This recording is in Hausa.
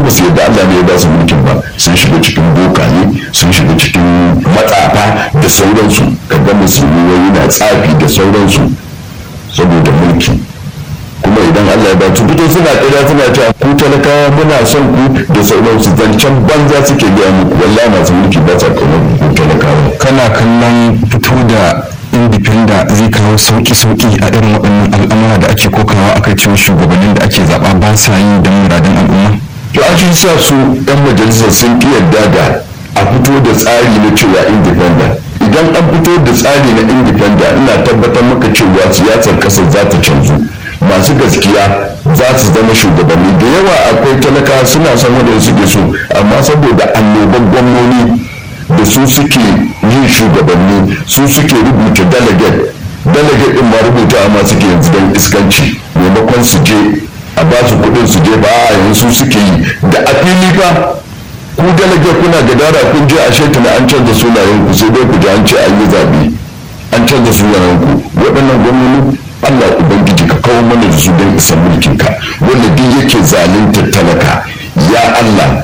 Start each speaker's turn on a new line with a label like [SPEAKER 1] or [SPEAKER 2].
[SPEAKER 1] ba su yadda Allah ne ya ba su mulkin ba sun shiga cikin bokaye sun shiga cikin matsafa da sauransu kaga musulmi wani na tsafi da sauransu saboda mulki kuma idan Allah ya ba su fito suna ƙarya suna cewa ku talakawa muna son ku da sauransu zancen banza suke gaya muku wallahi masu mulki ba sa kamar ku talakawa
[SPEAKER 2] kana kallon fito da indifenda zai kawo sauki-sauki a irin waɗannan al'amura da ake kokawa a kai cewa shugabannin da ake zaɓa ba sa yi don muradin al'umma
[SPEAKER 1] to an shi sa su yan majalisar sun ki yarda da a fito da tsari na cewa independent idan an fito da tsari na independent ina tabbatar maka cewa siyasar kasar za ta canzu masu gaskiya za su zama shugabanni da yawa akwai talaka suna son wanda suke so amma saboda annoban gwamnoni da su suke yin shugabanni su suke rubuta delegate delegate din ma rubuta amma suke yanzu don iskanci maimakon su je a ba su kudin su je ba a yanzu suke yi da a fili fa ku delegate kuna gadara kun je a shekana an canza sunayen ku sai dai ku ji an ce an yi zabe an canza sunayen ku waɗannan gwamnoni Allah ubangiji ka kawo mana da su don isan mulkin ka wanda duk yake zalunta talaka ya Allah